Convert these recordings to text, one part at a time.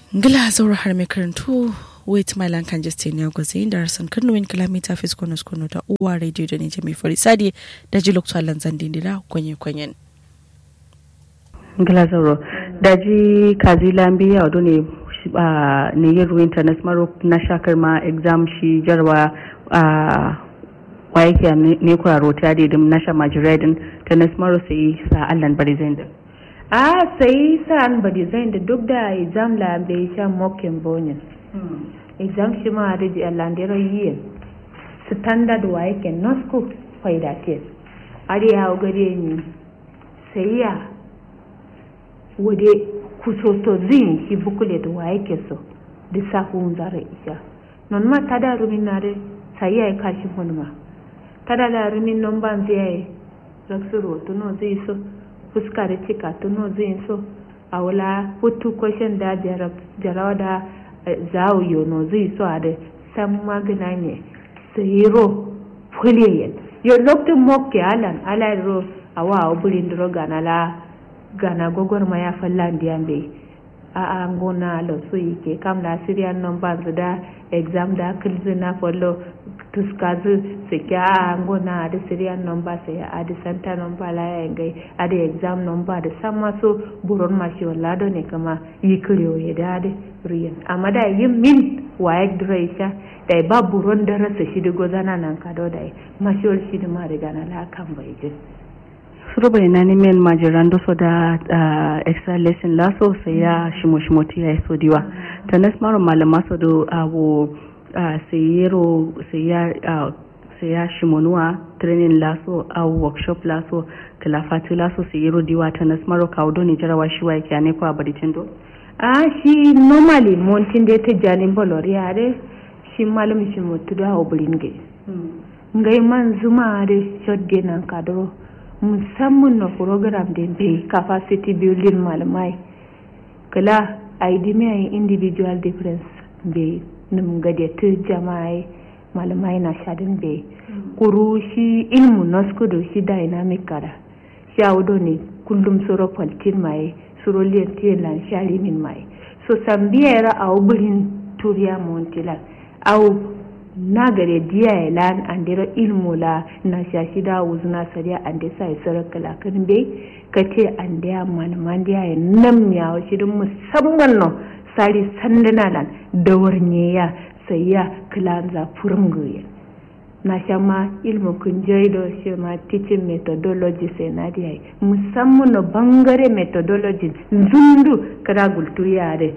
ngila zaura har mai karantu wait my land kan just ne gwaze da rasan kano win kilomita fis kono kono da uwa radio da ne mai fari sadi da ji lokacin lanzan dindira kwenye kwenyen ngila zauro da ji kazi lambi ya wado ne ne yin ruwin ta maro na shakar ma exam shi jarwa a waike ne kura rota da dim na sha majiradin ta maro sai sa allan bari zai a sai sa'an ba design da duk da exam la bai sha mokin bonin exam shi ma da ji alandero yiyen standard wa yake no school faida te ari ya gare ni sai ya wade kusoto zin shi bukule da wa yake so da safu zare isha non ma tada rumin na de sai ya kashi hunma tada la rumin non ban zai raksuro to no zai so fuska da cika tuno zai so a wula hutu kwashin da jarawa da zawo yono zai so a da san magana ne tsiro fuliyen yo lokacin mokke alan ala ro a wa burin duro gana la gana gogor ma ya fallan diyan bai a a ngona lo so yake kam la syrian number da exam da kilzina follow tuskazu sike a ngona da syrian number sai a da center number la ya ngai a da exam number da sama so buron ma shi wala do ne kama yi kriyo ya da da riyan amma da yin min waye draisha da ba buron da rasa shi da gozana nan ka do da ma shi wal shi da ma riga na la kan bai je suruba ina ni men majiran do so da extra lesson la so sai ya shimo shimo ti ya so diwa tanas maro malama so do abu sayero sai ya shimonua training laso au workshop laso kalafati laso sayero diwa ta nasmaro kaudo ni jarawa shi wa yake ne ko abaditin do a shi normally montin da ta jalin bolori are shi malam shi mutu da obirin ge ngai man zuma da shot de nan kadro musamman na program da bai capacity building malamai kala idea individual difference bai nim gade ta jama'a malamai na shadin bai kuru shi ilmu naskudu shi dynamic kada shi audo ne kullum suro kwaltin mai suro liyantiyan lan shari min mai so sambiyar a ubirin turiya montila au na gare diya ya lan andira ilmu la na shashi da wuzuna sariya ande sai sarakala kan bai kace ande ya malaman diya ya nam ya shi musamman no sari sandana lan da warne ya sai ya kilanza furin na shama ilmu kun da shi ma teaching methodology sai na da musamman na bangare methodology zundu kada gultu yare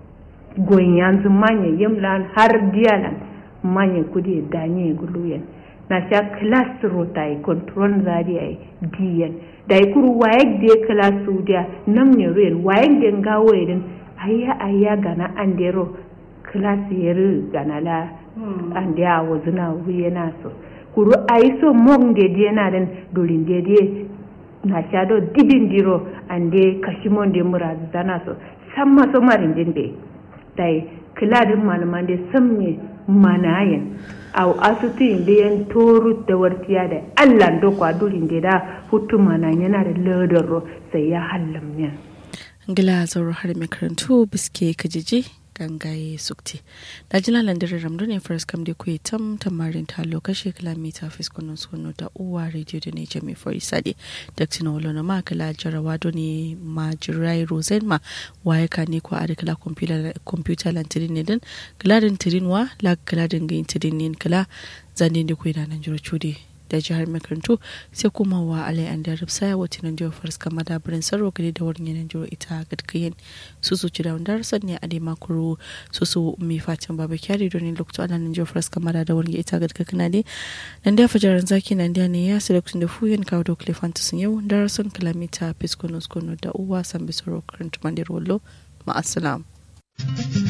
goyin yanzu manya yimlan har diyalan manya kudi danye guluyen na sha class rota yi control zari yi diyan da yi kuru waye da class dia nam ne ruyen waye da ngawo irin ayya ayya gana an dero klasi yeri gana la an dia wazuna wuye na so kuru ayi so mong de die na den dolin de die na shado dibin diro an de kashimon de mura zana so samma so marin din be dai kiladin malaman de samme manayen au asutu inde yan toru da wartiya da Allah do kwa dolin de da hutu mana yana da ladaro sai ya hallam yan ngila zauro har mai karantu biske kajiji gangaye sukti da jila landirin ramdu ne faras kam da kuyi tam tamarin ta lokaci kilomita fiskonon sono da uwa radio da ne jami fori sade da tina wala na makala jarawa do ne ma jirai rosen ma waye ka ne ko a kala computer lantirin ne din galadin tirin wa la galadin gayin tirin ne kala zane da kuyi na nan jiro cude da jihar makarantu sai kuma wa alai an da rufsa wata nan jihar faris kama da birnin sarwa gari da wurin yanar jihar ita gadkayen su su ci da wanda rasan ne a dai makuru su su mai fatin baba kyari don lokacin ana nan jihar faris kama da wurin ita gadkakana ne nan da fajaran zaki nan da ne ya selection da fuyen kawo da kilefanta sun yau da rasan kilomita fiskonos kono da uwa san bisoro karanta mandir wallo ma'asalam.